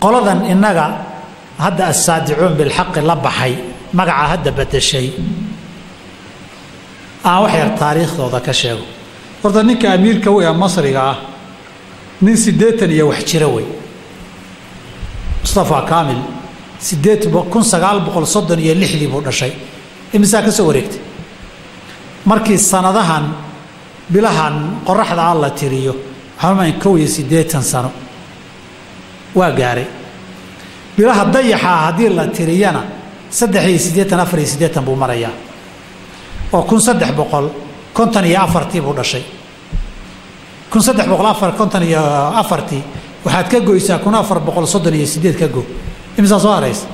qoladan innaga hadda assaadicuun bilxaqi la baxay magaca hadda bedeshay aan wax yar taariikhdooda ka sheego horta ninka amiirka wey ee masriga ah nin siddeetan iyo wax jira wey mustafa kaamil sideed kun sagaal boqol soddon iyo lixdii buu dhashay imisaa ka soo wareegtay markii sanadahan bilahan qoraxda ah la tiriyo waxaamayn kow iyo siddeetan sano waa gaaray bilaha dayaxaa haddii la tiriyana saddex iyo siddeetan afar iyo siddeetan buu marayaa oo kun saddex boqol konton iyo afartii buu dhashay kun saddex boqol afar konton iyo afartii waxaad ka goysaa kun afar boqol soddon iyo siddeed ka go imisaa soo haraysa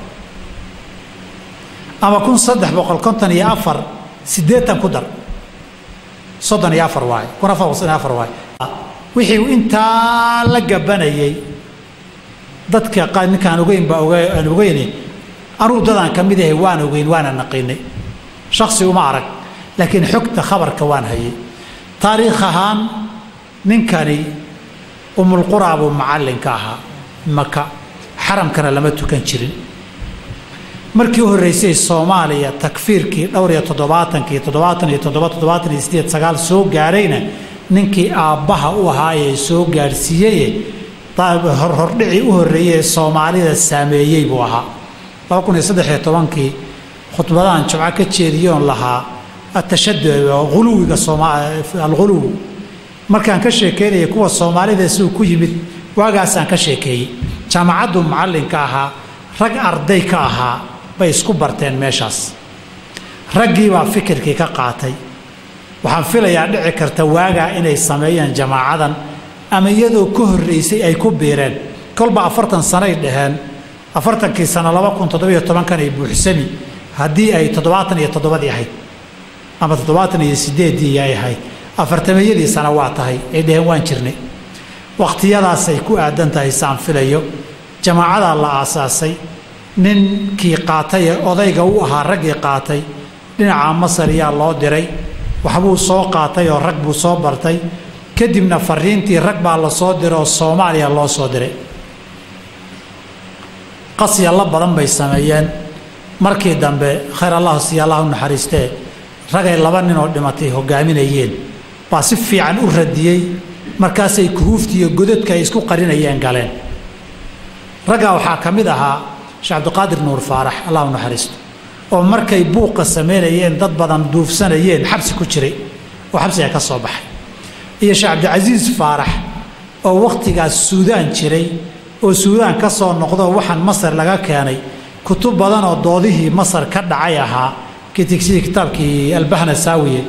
ama kun saddex boqol konton iyo afar siddeetan ku dar soddon iyo afar waaye kun afar boqol soddon iyo afar waaye wixii intaa la gabanayay dadka qaar ninkaan ogeyn baa oga aan ogeyne anugu dadaan ka mid ahay waan ogeyn waana naqiinay shaksi uma arag laakiin xogta khabarka waan hayay taariikh ahaan ninkani umulquraa buu macallinka ahaa maka xaramkana lama tukan jirin markii u horreysay soomaaliya takfiirkii dhowr iyo toddobaatankii toddobaatan iyo toddoba toddobaatan iyo sideed sagaal soo gaarayna ninkii aabbaha u ahaa ee soo gaadhsiiyeye hordhicii u horreeyey ee soomaalida saameeyey buu ahaa laba kun iyo saddex iyo tobankii khudbadahan jumco ka jeediyoon lahaa atashadud huluwiga alghuluw markaan ka sheekeynaya kuwa soomaalida siduu ku yimid waagaasaan ka sheekeeyey jaamacaddu macallinka ahaa rag arday ka ahaa bay isku barteen meeshaas raggiibaa fikirkii ka qaatay waxaan filayaa dhici karta waagaa inay sameeyaan jamaacadan ama iyadoo ka horreysay ay ku biireen kolba afartan sanoay dhaheen afartankii sano laba kun toddobiyo tobankan ay buuxsami haddii ay toddobaatan iyo toddobadii ahayd ama toddobaatan iyo sideeddii ay ahayd afartameeyadii sana waa tahay ay dhaheen waan jirnay wakhtiyadaasay ku aadan tahay saan filayo jamaacadaa la aasaasay ninkii qaatay ee odayga u ahaa raggii qaatay dhinaca masar yaa loo diray waxbuu soo qaatay oo rag buu soo bartay kadibna fariintii rag baa la soo diray oo soomaaliya loo soo diray qasyalla badan bay sameeyeen markii dambe khayr allah siya allah u naxariistee ragay laba nin oo dhimatay hogaaminayeen baa si fiican u radiyey markaasay kuhuuftiiyo godadka ay isku qarinayeen galeen raggaa waxaa ka mid ahaa sheekh cabdiqaadir nuur faarax allah u naxariisto oo markay buuqa samaynayeen dad badan duufsanayeen xabsi ku jiray oo xabsiga ka soo baxay iyo sheekh cabdicasiis faarax oo wakhtigaas suudaan jiray oo suudaan ka soo noqdo waxaan masar laga keenay kutub badan oo doodihii masar ka dhacay ahaa sidii kitaabkii albahna saawiye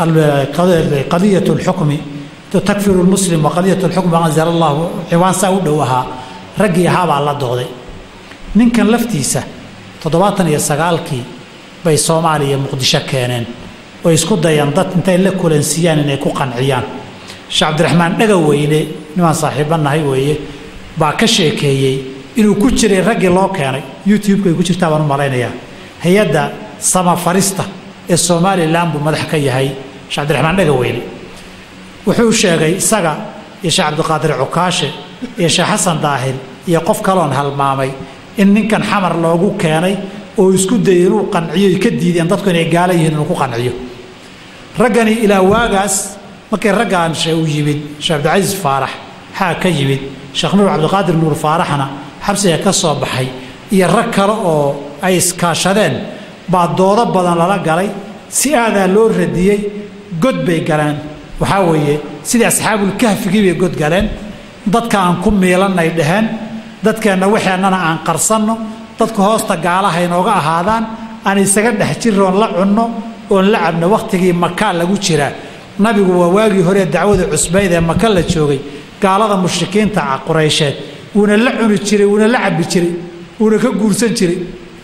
qadiyat lxukmi takfiru lmuslim wa qadiyat lxukmi anzala allahu ciwaan saa u dhow ahaa raggii ahaabaa la dooday ninkan laftiisa toddobaatan iyo sagaalkii bay soomaaliya muqdisho keeneen oo isku dayaan dad intay la kulansiiyaan inay ku qanciyaan sheekh cabdiraxmaan dhagaweyne nimaan saaxiibanahay weeye baa ka sheekeeyey inuu ku jiray raggii loo keenay youtube-ka ay ku jirtaa baan u malaynayaa hay-adda samafarista ee somalilan buu madax ka yahay sheekh cabdiraxmaan dhagaweyne wuxuu sheegay isaga iyo sheekh cabdiqaadir cukaashe iyo sheekh xasan daahir iyo qof kaloon halmaamay in ninkan xamar loogu keenay oo isku dayay inuu qanciyo ka diideen dadku inay gaala yihiin inuu ku qanciyo raggani ilaa waagaas markii raggaan u yimid sheekh cabdicasiis faarax xaa ka yimid sheekh nuur cabdiqaadir nuur faaraxna xabsiga ka soo baxay iyo rag kale oo ay iskaashadeen baa doodo badan lala galay si aadaa loo radiyey god bay galeen waxaa weeye sidii asxaabulkahfigii bay god galeen dadka aan ku miilannay dhaheen dadkeenna waxeennana aan qarsanno dadku hoosta gaalaha inooga ahaadaan aan isaga dhex jirro oon la cunno oon la cabno wakhtigii makaa lagu jiraa nabigu waa waagii hore dacwada cusbayd ee maka la joogay gaalada mushrikiinta quraysheed wuuna la cuni jiray wuuna la cabbi jiray wuuna ka guursan jiray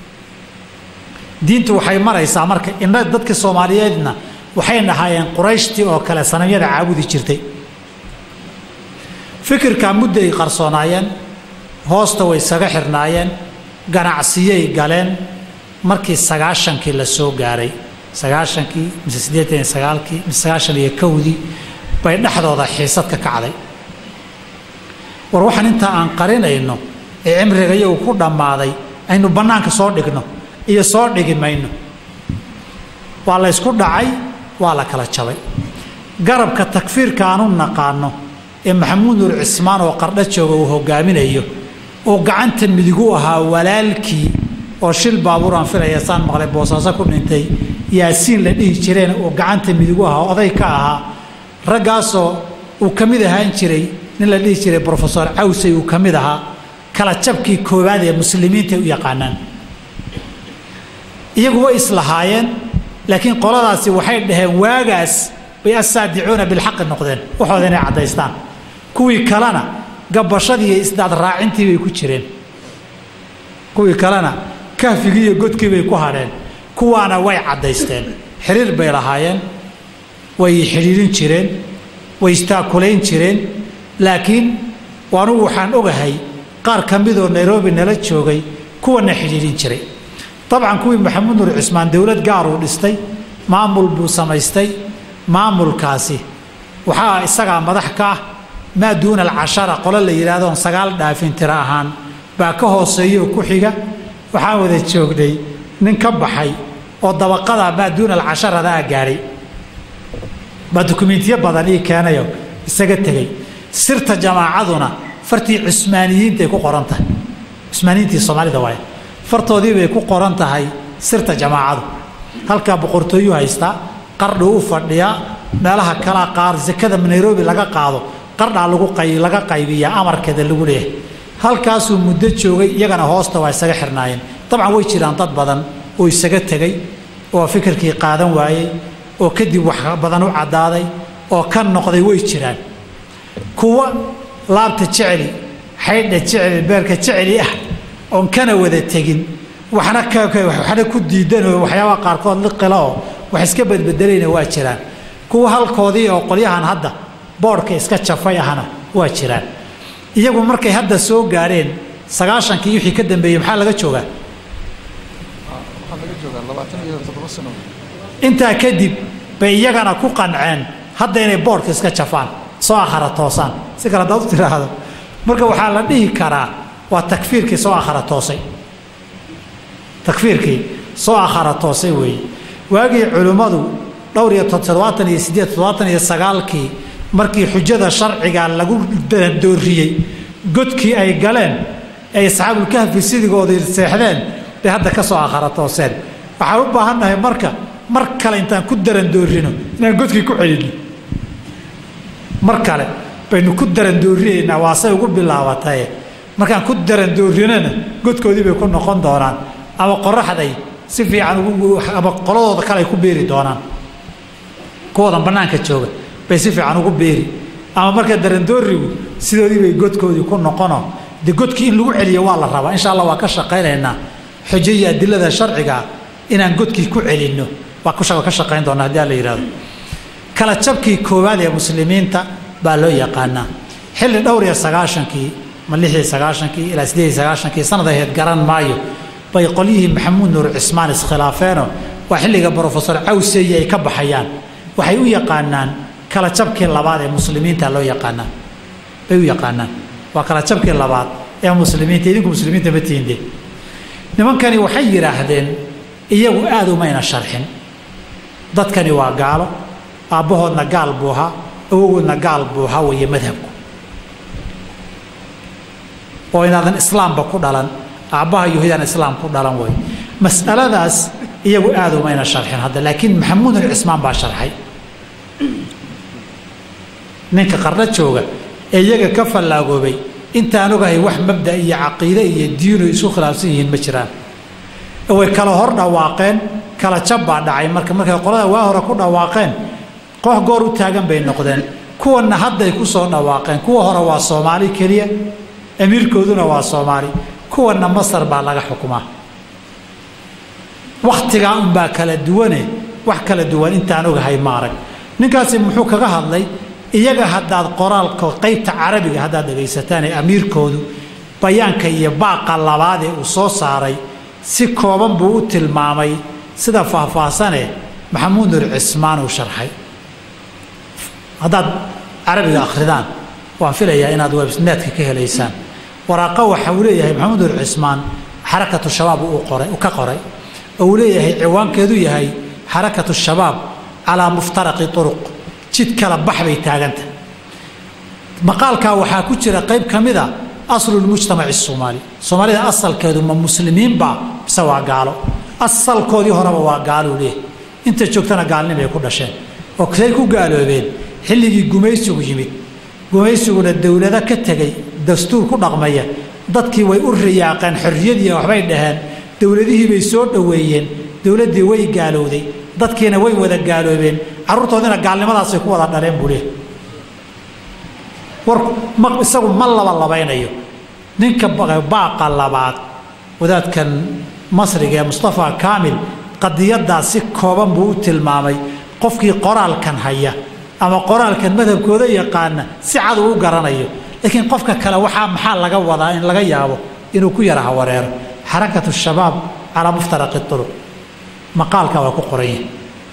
diintu waxay maraysaa marka inna dadka soomaaliyeedna waxay nahaayeen qurayshtii oo kale sanamyada caabudi jirtay fikirkaa mudday qarsoonaayeen hoosta way isaga xirnaayeen ganacsiyay galeen markii sagaashankii la soo gaaray sagaashankii mise siddeetan iyo sagaalkii mise sagaashan iyo kowdii bay dhexdooda xiisad ka kacday war waxaan intaa aan qarinayno ee cimriga iyagu ku dhammaaday aynu bannaanka soo dhigno iyo soo dhigi mayno waa la ysku dhacay waa la kala jabay garabka takfiirka aanu naqaano ee maxamuud nuur cismaan oo qardho jooga uu hogaaminayo oo gacanta midigu ahaa walaalkii oo shil baabuuraan filaya saan maqlay boosaaso ku dhintay yaasiin la dhihi jireen oo gacanta midigu ahaa oday ka ahaa raggaasoo uu ka mid ahaan jiray nin la dhihi jiray brofesor cawsey uu ka mid ahaa kala jabkii koowaad ee muslimiinta u yaqaanaan iyagu way islahaayeen laakiin qoladaasi waxay dhaheen waagaas bay assaadicuuna bilxaqi noqdeen waxooda inay caddaystaan kuwii kalena gabashadii iyo isdaad raacintii bay ku jireen kuwii kalena kahfigii iyo godkii bay ku hadheen kuwaana way caddaysteen xiriir bay lahaayeen way xidhiirin jireen way istaakulayn jireen laakiin anugu waxaan ogahay qaar ka midoo nairobi nala joogay kuwana xidhiidhin jiray dabcan kuwii maxamuud nuur cismaan dowlad gaaruu dhistay maamul buu samaystay maamulkaasi waxaa isagaa madax ka ah maa duuna alcashara qolo la yidhaahdoon sagaal dhaafin tiro ahaan baa ka hooseeyooo ku xiga waxaan wada joognay nin ka baxay oo dabaqada maa duuna alcasharadaa gaadhay baa dukumiintiyo badan ii keenayo isaga tegey sirta jamaacaduna fartii cusmaaniyiintay ku qoran tahay cusmaaniyiintii soomaalida waay fartoodii bay ku qoran tahay sirta jamaacadu halkaa boqortooyu haystaa qardhu u fadhiyaa meelaha kalaa qaar sakada nairobi laga qaado qardhaa lagu laga qaybiyaa amarkeeda lagu leeyahay halkaasuu muddo joogay iyagana hoosta waa isaga xirnaayeen dabcan way jiraan dad badan oo isaga tegey oo fikirkii qaadan waayey oo kadib wax badan u caddaaday oo ka noqday way jiraan kuwa laabta jeceli xaydha jeceli beerka jeceli ah oon kana wada tegin waxna waxna ku diidanoo waxyaabaha qaarkood liqila oo wax iska badbedelayna waa jiraan kuwa halkoodii oo qolyahan hadda boodhka iska jafay ahna waa jiraan iyagu markay hadda soo gaadheen sagaashankii wixii ka dambeeyey maxaa laga joogaa intaa kadib bay iyagana ku qanceen hadda inay boodhka iska jafaan soo akhara toosaan si kale hadaad u tiraahdo marka waxaa la dhihi karaa waa takfiirkii soo akhara toosay takfiirkii soo akhara toosay weeye waagii culimmadu dhowr iyo toddobaatan iyo siddeed toddobaatan iyo sagaalkii markii xujada sharciga lagu doorriyey godkii ay galeen ay asxaabulkahfi sidigoodii seexdeen bay hadda ka soo akhara tooseen waxaan u baahannahay marka mar kale intaan ku darandoorino inaan godkii ku celinno mar kale baynu ku darandoorinaynaa waasay ugu bilaabataye markaan ku darandoorinana godkoodii bay ku noqon doonaan ama qoraxday si fiican ama qoladooda kale ay ku beeri doonaan kuwoodan bannaanka jooga bay si fiican ugu beeri ama marka darandoorigu sidoodii bay godkoodii ku noqono de godkii in lagu celiyo waa la rabaa insha allah waa ka shaqaynaynaa xujo iyo adilada sharciga inaan godkii ku celinno waa ka shaqayn doonaa haddii alla yidhahdo kala jabkii koowaad ee muslimiinta baa loo yaqaanaa xilli dhowr iyo sagaashankii ma lix iyo sagaashankii ilaa siddeed iyo sagaashankii sanad aheyd garan maayo bay qolyihii maxamuud nuur cismaan iskhilaafeenoo waa xilliga brofesor cawseyi ay ka baxayaan waxay u yaqaanaan kala jabkii labaad ee muslimiinta loo yaqaanaa bay u yaqaanaan waa kala jabkii labaad ee muslimiinta idinku muslimiinta ma tiinde nimankani waxay yidhaahdeen iyagu aad umayna sharxin dadkani waa gaalo aabbahoodna gaal buu ahaa awogoodna gaal buu ahaa weeye madhabku oo inaadan islaamba ku dhalan aabbaha yuhuudaan islaam ku dhalan wey mas'aladaas iyagu aad umayna sharxin hadda laakiin maxamuud alcismaan baa sharxay ninka qarno jooga ee iyaga ka fallaagoobay intaan ogahay wax mabda iyo caqiide iyo diinu isu khilaafsan yihiin ma jiraan way kala hor dhawaaqeen kala jab baa dhacay marka markay qolada waa hore ku dhawaaqeen koox goor u taagan bay noqdeen kuwanna hadday ku soo dhawaaqeen kuwa hore waa soomaali keliya amiirkooduna waa soomaali kuwanna masar baa laga xukumaa wakhtigaa unbaa kala duwane wax kala duwan intaan ogahay ma arag ninkaasi muxuu kaga hadlay iyaga haddaad qoraalka qaybta carabiga haddaad dhegaysataan ee amiirkoodu bayaanka iyo baaqa labaad ee uu soo saaray si kooban buu u tilmaamay sida faahfaahsane maxamuud nur cismaan uu sharxay haddaad carabiga akhridaan waan filayaa inaad webnetka ka helaysaan waraaqo waxa uu leeyahay maxamed ur cismaan xarakatu shabaab uu qoray ka qoray oo uu leeyahay ciwaankeedu yahay xarakatu shabaab calaa muftaraqi uruq jid kala bax bay taaganta maqaalkaa waxaa ku jira qayb ka mida aslulmujtamaci soomaali soomaalida asalkeedu ma muslimiinba mise waa gaalo asalkoodii horeba waa gaaluu leeyahay inta joogtana gaalnimay ku dhasheen oo say ku gaaloobeen xilligii gumaysigu yimid gumaysiguna dowlado ka tegay dastuur ku dhaqmaya dadkii way u riyaaqeen xorriyadii waxbay dhaheen dowladihii bay soo dhoweeyeen dowladdii way gaalowday dadkiina way wada gaaloobeen carruurtoodina gaalnimadaasay ku wada dhaleen buu leeyahay war ma isagu ma laba labaynayo ninka baaqa labaad wadaadkan masriga ee mustafa kaamil qadiyaddaa si kooban buu u tilmaamay qofkii qoraalkan haya ama qoraalkan madhabkooda yaqaana si cad uu u garanayo laakiin qofka kale waxaa maxaa laga wadaa in laga yaabo inuu ku yara hawareero xarakatu shabaab calaa muftaraqi turuq maqaalka waa ku qoran yahay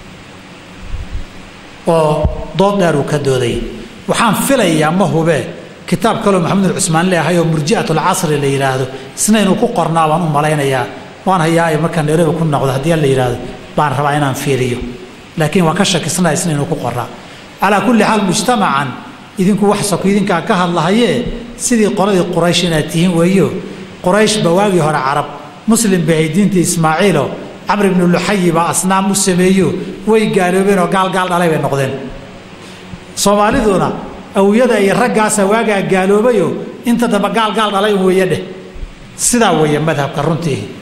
oo dood dheer uu ka doodayay waxaan filayaa ma hubee kitaab kaloo maxamud cusmaan leeahay oo murji'at alcasri la yidhaahdo isna inuu ku qornaa baan u malaynayaa waan hayaa markaan nairobi ku noqdo haddii la yidhaahdo baan rabaa inaan fiiriyo laakiin waan ka shakisnaa isna inuu ku qornaa calaa kulli xaal mujtamacan idinku wax soko idinkaa ka hadlahayee sidii qoladii quraysh inaad tihiin weeyo quraysh ba waagii hore carab muslim bay ahayd diintii ismaaciilo camr ibnu luxayi baa asnaam u sameeyo way gaaloobeen oo gaalgaal dhalay bay noqdeen soomaaliduna awiyada iyo raggaasa waagaa gaaloobayo inta dambe gaalgaal dhalay un weeye dheh sidaa weeye madhabka runtii